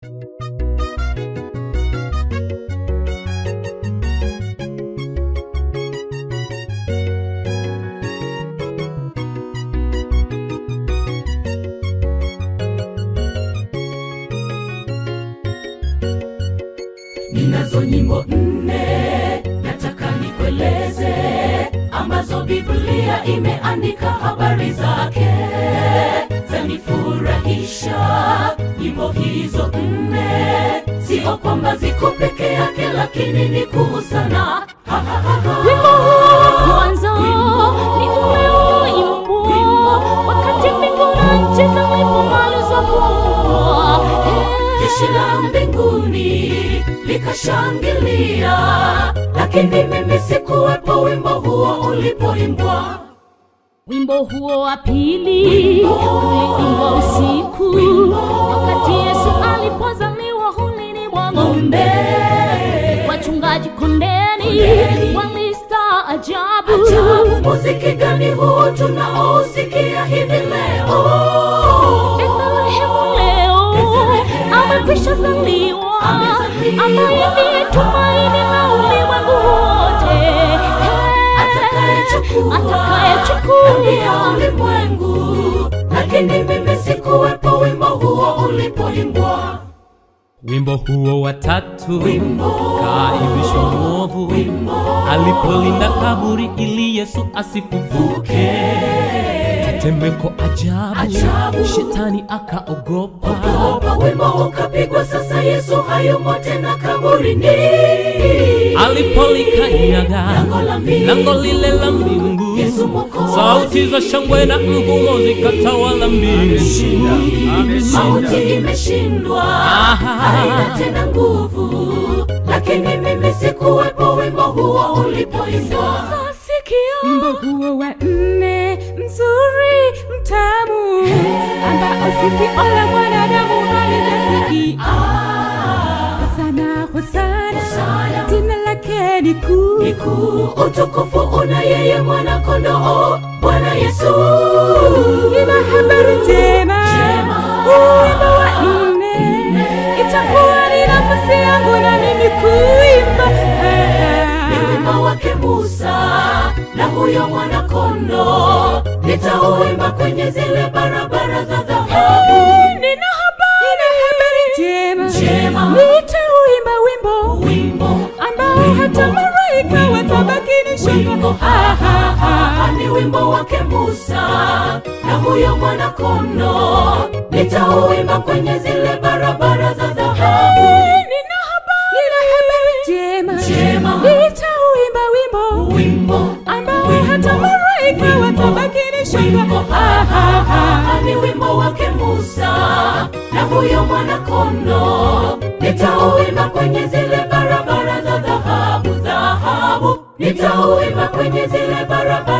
Ninazo nyimbo nne nataka nikueleze, ambazo Biblia imeandika habari zake, zanifurahisha. Nyimbo hizo nne sio kwamba ziko peke yake, lakini ni kuu sana. Ha, ha, ha, ha. Wimbo huu kwanza ni ule unaoimbwa wakati mbingu na nchi zilipomalizwa kuumbwa. jeshi la mbinguni likashangilia, lakini mimi sikuwepo wimbo huo ulipoimbwa. Wimbo huo wa pili uliimbwa usiku wakati Yesu alipozaliwa hulini mwa ng'ombe. Wachungaji kondeni walistaajabu. Ajabu, muziki gani huu tunaousikia hivi leo? Bethlehemu leo amekwisha zaliwa, Amezaliwa. ambaye ndiye tumaini la ulimwengu wote, Atakayechukua dhambi atakayechukua ya ulimwengu, lakini mimi sikuwepo wimbo huo ulipoimbwa. Wimbo huo wa tatu Wimbo. kaibishwa mwovu alipolinda kaburi ili Yesu asifufuke. Tetemeko ajabu, Ajabu. shetani akaogopa. Ogopa, wimbo ukapigwa, sasa Yesu hayumo tena kaburini. Alipolikanyaga Lango la mbingu. lango lile la mbingu, Yesu Mwokozi. sauti za shangwe na mgumo zikatawala mbingu. Mauti imeshindwa, haina tena nguvu, lakini mimi sikuwepo wimbo huo ulipoimbwa. Wimbo huo wa nne mzuri mtamu, ambao sikio la mwanadamu halijasikia. Hosana, hosana, Hosana. jina lake ni kuu. Ni kuu, utukufu una yeye mwana kondoo, Bwana Yesu. Nina habari njema, Njema. huu wimbo wa nne itakuwa ni nafasi yangu na mimi kuimba. Ni wimbo wake Musa na huyo mwana kondoo, nitauimba kwenye zile barabara za dhahabu. Nina habari, nina habari njema, Njema. nitauimba wimbo Wimbo ambao hata malaika watabaki ni wimbo shangwe. ha, ha, ha, ha, ni wimbo wake Musa na huyo mwana kondoo, nitauimba kwenye zile barabara za dhahabu. Nina habari, nina habari njema, Njema. nitauimba wimbo Wimbo ambao Wimbo. hata malaika Wimbo. watabaki ni shangwe. wimbo ha, ha, ha, ha, ni wimbo wake Musa na huyo mwana kondoo, nitauimba kwenye zile barabara za dhahabu, dhahabu, nitauimba kwenye zile barabara